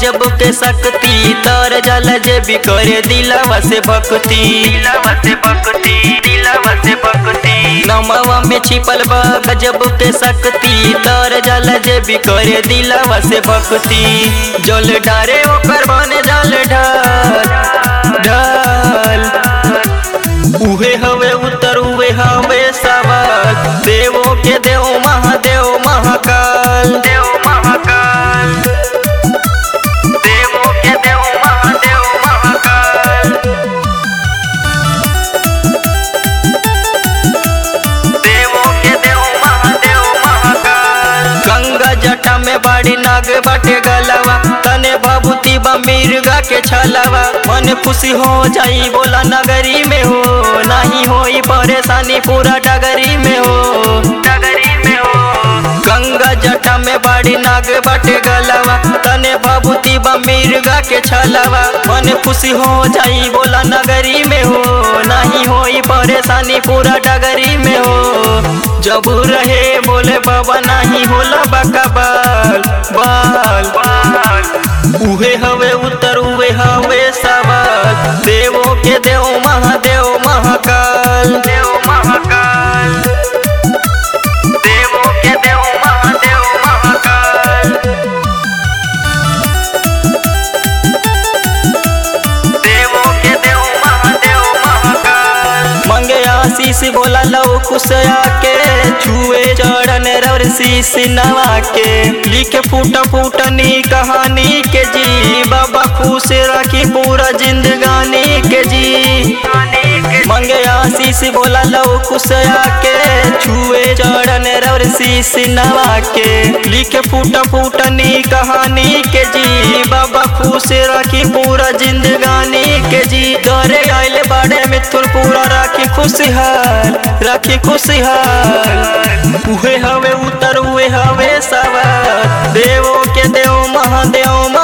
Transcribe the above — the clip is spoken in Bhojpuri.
गजब के शक्ति तर जल जे भी करे दिलवा से भक्ति दिलवा से भक्ति दिलवा से भक्ति नमवा में छिपल बा गजब के शक्ति तर जल जे भी करे दिलवा से भक्ति जल डारे ओकर बने जल ढाल ढाल उहे हवे उत्तर उहे हवे सवाल देवो के देव महादेव महाकाल देव महाकाल देवो के देव महादेव महाकाल देवो के देव महादेव महाकाल गंगा जटा में बाड़ी नाग बाटे गलवा तने बाबूती बा मिर्गा के छलवा मन खुशी हो जाई बोला नगरी में हो नहीं होई परेशानी पूरा डगरी में हो डगरी में हो गंगा जटा में बाड़ी नाग बाटे गलवा तने बाबूती बा मिर्गा के छलवा मन खुशी हो जाई बोला नगरी में हो नहीं होई परेशानी पूरा डगरी में हो जब रहे बोले बाबा नहीं होला बाका बाल बाल बाल उहे हवे उत्तर उहे हवे सवाल देवो के देव महादेव महाकाल देव महाकाल देवो के देव महादेव महाकाल देवो के देव महादेव महाकाल मंगे आशीष बोला लो कुशया के छुए चरण रवर शीश नवा के लिखे फूट फूटनी कहानी के जी बाबा खुश रखी पूरा जिंदगानी के जी मंगे आशीष बोला लो कुशया के छुए चरण रवर शीश नवा के लिखे फूट फूटनी कहानी के जी बाबा खुश रखी पूरा जिंदगानी के जी दरे आइल बाड़े मिथुन पूरा राखी खुशहाल राखी खुशहाल उहे हवे उतर उहे हवे सवार देवो के देव महादेव